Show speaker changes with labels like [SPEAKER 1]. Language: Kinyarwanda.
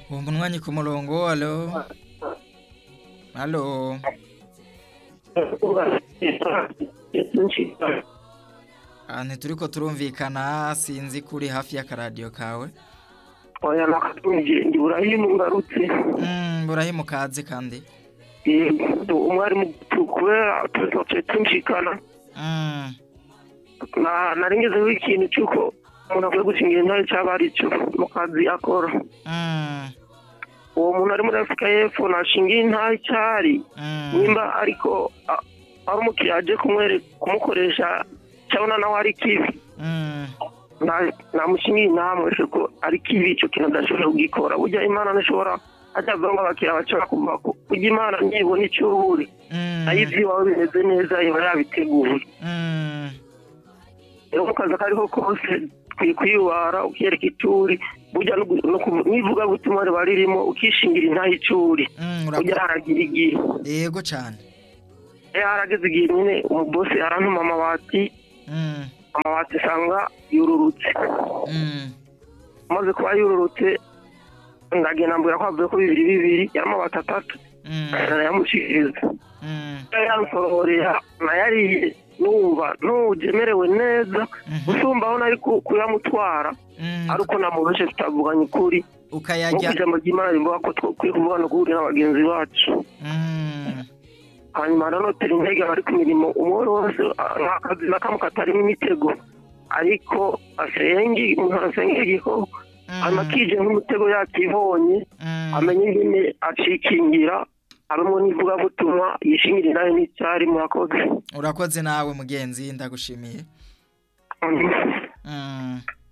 [SPEAKER 1] wumva umwanya ku murongo alo alo Ah, ntituri ko turumvikana sinzi ko uri hafi y'akaradiyo kawe
[SPEAKER 2] oya nakatumugende urahino ngarutse
[SPEAKER 1] Mm, burahimu kaze kandi
[SPEAKER 2] yego umwarimu kubera tuzace tumvikana
[SPEAKER 1] Mm,
[SPEAKER 2] Na- narengezeho ikintu cy'uko umuntu akwiye gushingira intare cyaba ari cyo mu kazi akora
[SPEAKER 1] mm,
[SPEAKER 2] uwo muntu ari muri afurika y'epfo nashingiye intare cyari
[SPEAKER 1] mm,
[SPEAKER 2] nimba ariko a- ari umukiriya aje kumwere- kumukoresha cyabona nawe ari kibi
[SPEAKER 1] mm.
[SPEAKER 2] Na- namushingiye inama ese ko ari kibi icyo kintu adashobora kugikora burya imana ntishobora hajyaga ngo abakiriya bashobora kuvuga ko ujya imana ntibona icyo ubure
[SPEAKER 1] Mm,
[SPEAKER 2] nayo iby'iwawe bimeze neza iba yabiteguye
[SPEAKER 1] mm,
[SPEAKER 2] rero mu kazi akariho kose ukwiye kwiyubara ukiyereka icuri burya no gu- no ku- n'ivugabutumwa riba ririmo ukishingira intayo icuri
[SPEAKER 1] mm,
[SPEAKER 2] burya
[SPEAKER 1] urakora
[SPEAKER 2] haragira igihe
[SPEAKER 1] yego cyane
[SPEAKER 2] rero harageze igihe nyine umubose arantuma amabati
[SPEAKER 1] Mm,
[SPEAKER 2] amabati usanga yururutse
[SPEAKER 1] mm,
[SPEAKER 2] amaze kuba yururutse ndagenda mbwira ko havuye ko bibiri bibiri y'amabati atatu
[SPEAKER 1] mm,
[SPEAKER 2] arayamushikiriza
[SPEAKER 1] mm,
[SPEAKER 2] yamusororera nayariye numva n'ugemerewe neza
[SPEAKER 1] mhm,
[SPEAKER 2] usumba aho nari ku- kuyamutwara
[SPEAKER 1] mm.
[SPEAKER 2] ari uko namubeshe tutavuganye ukuri
[SPEAKER 1] ukayarya
[SPEAKER 2] nk'uko ijambo ry'imana rivuga ko twakwiye kuvuga no guhurira na bagenzi bacu
[SPEAKER 1] Mm,
[SPEAKER 2] hanyuma nanotera intege abari ku mirimo umwe wese ah, nta kazi na kamwe katarimo imitego ariko asenge umuntu asenga igiho
[SPEAKER 1] mm,
[SPEAKER 2] hanyuma akije nk'umutego yakibonye
[SPEAKER 1] mm,
[SPEAKER 2] amenye nyine acikingira abemo n'ivugabutumwa yishingire nawe n'icyari murakoze
[SPEAKER 1] urakoze nawe mugenzi ndagushimiye Mm,